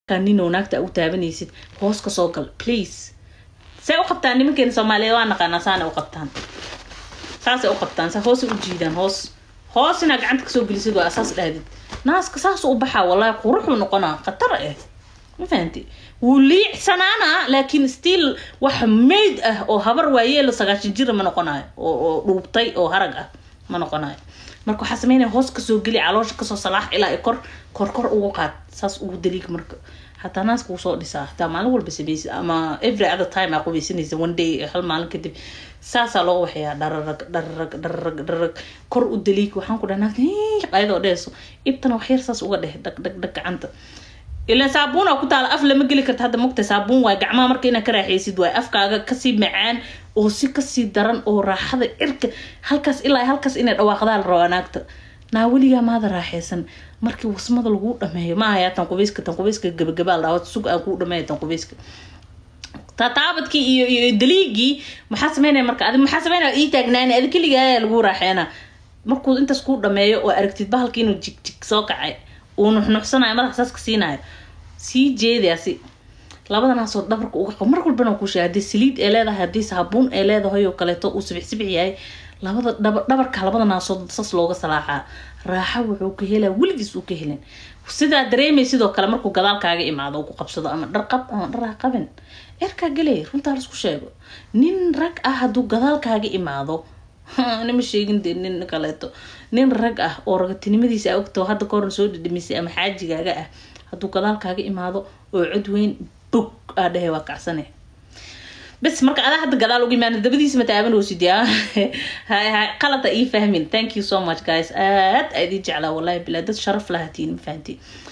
ninoo naagta u taabanaysid hoos ka soo gal please say u qabtaan nimankeena soomaaliyeed waa naqaanaa saana u qabtaan saasay u qabtaan sa hoosay u jiidaan hoos hoos inaa gacanta kasoo gelisid waa asaas dhahdid naaska saas u baxaa wallahi quruxuu noqonaa khatar ah ma fahanti wuu liicsanaana laakiin still wax mayd ah oo habar waayeelo sagaashan jira ma noqonayo oo oo dhuubtay oo harag ah ma noqonayo marka waxaa sameynaya hoos kasoo geli caloosha kasoo salaax ilaa kor kor kor ugu qaad saas ugu daliig marka hataa naaska wuu soo dhisaa hataa maalin walba sameysid ama every other time aa qubaysanaysa one day hal maalin kadib saasaa loo waxayaa dhararag dhararag dhararag dhararag kor u daliig waxaan ku dhahnaa ayadoo dheeso ibtana wax yar saas uga dheh dhag dhag dhag gacanta ilaan saabuuna ku taala af lama geli karta hadda mogta saabuun waay gacmaha marka inaad ka raaxaysid waay afkaaga kasii macaan oo si kasii daran oo raaxada cirka halkaas ilaa halkaas inay dhawaaqdaa la rabaa naagta naa weligaa maada raaxaysan markii wasmada laguu dhameeyo ma ahayaa tan qubeyska tan qubeyska gabagabaal dhaawad sug aan kuu dhameeya tan qubeyska taataabadkii iyo iyo daliigii maxaa sameynaya marka adi maxaa sameynaya ii taagnaani adi keligaa lagu raaxeena markuu intaas kuu dhameeyo oo aragtid bahalka inuu jig jig soo kacay uu nuxnuxsanayo madaxa saas ka siinayo sii jeedaasi labada naasoo dhabarka uga qabo mar walbana ku sheegay haddii saliid ay leedahay haddii saabuun ay leedahay oo kaleeto uu sibix sibix yahay labada dhaba dhabarka labada naasood sas looga salaaxaa raaxa wuxuu ka helaa weligiis uu ka helin sidaa dareemay sidoo kale markuu gadaalkaaga imaado ku qabsado ama dhar qab ama dhar ha qabin erkaa gelay runtaa laisku sheego nin rag ah hadduu gadaalkaaga imaado nima sheegin dee nin kaleeto nin rag ah oo ragatinimadiisa a ogtao hadda kahorn soo dhidhimisay ama xaajigaaga ah hadduu gadaalkaaga imaado oo cod weyn bog aa dhehe waa kacsane bes marka adaa hadda gadaal uga imaan dabadiisa ma taabanoosid yaa hay hay qalada ii fahmin thank you so much guys aad aa idin jeclaa wallahi bilaa dad sharaf lahatiin ma fahantiin